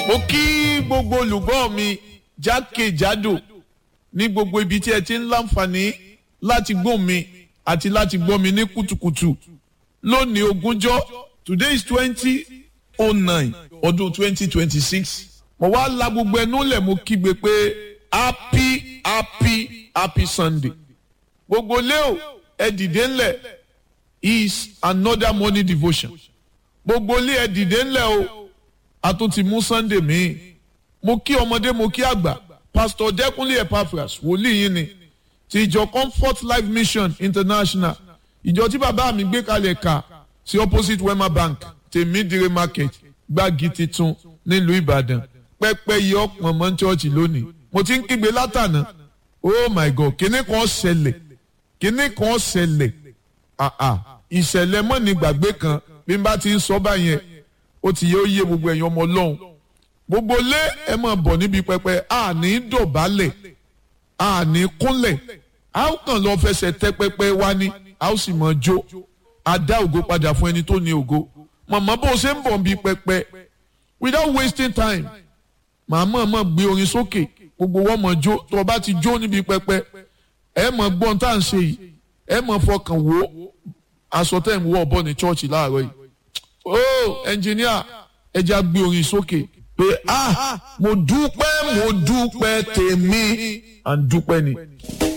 mo kí gbogbo olùgbọ́ mi jákèjádò ní gbogbo ibi tí ẹ ti ń láǹfààní láti gbọ́ mi àti láti gbọ́ mi ní kùtùkùtù lónìí ogúnjọ́ today is twenty oh nine ọdún twenty twenty six mo wá la gbogbo ẹnu lẹ̀ mo kígbe pé happy happy happy sunday gbogbo leo ẹ dìde ńlẹ̀ is another morning devotion gbogbo ilé ẹ dìde ńlẹ̀ o a tún ti mú sunday míì mo kí ọmọdé mo kí àgbà pastor dẹkùnlé epaphras wòlíì yín ni ti ìjọ comfort life mission international ìjọ tí bàbá mi gbé kalẹ̀ kà sí opposite wema bank tèmídìrè market gbági titun nílùú ìbàdàn pẹ́pẹ́ yìí ọ̀pọ̀ mọ́ chọ́ọ̀chì lónìí mo ti ń kígbe látànà oh my god kíní kan ṣẹlẹ̀ kíní kan ṣẹlẹ̀ àà ìṣẹ̀lẹ̀ mọ́ni gbàgbé kan bí n bá ti ń sọ báyẹn ó ti yẹ ó yé gbogbo ẹ̀yin ọmọ ọlọ́run gbogbo lé ẹ máa bọ̀ níbi pẹpẹ àní dọ̀bálẹ̀ àní kúnlẹ̀ a ó kàn lọ fẹsẹ̀ tẹ pẹpẹ wá ní a ó sì máa jó a dá ògo padà fún ẹni tó ní ògo màmá bó o ṣe ń bọ̀ níbi pẹpẹ without wasting time màmá máa gbé orin sókè gbogbo wọn máa jó tó o bá ti jó níbi pẹpẹ ẹ máa gbọ́n tá à ń ṣe yìí ẹ máa fọkàn wò aṣọ tẹ̀ ń wọ̀ bọ̀ ní chọ́ọ̀chì láàárọ̀ yìí oh ẹnjìníà ẹ já gbé orin sókè pé ah mo dúpẹ́ mo dúpẹ́ tèmi à ń dúpẹ́ ni.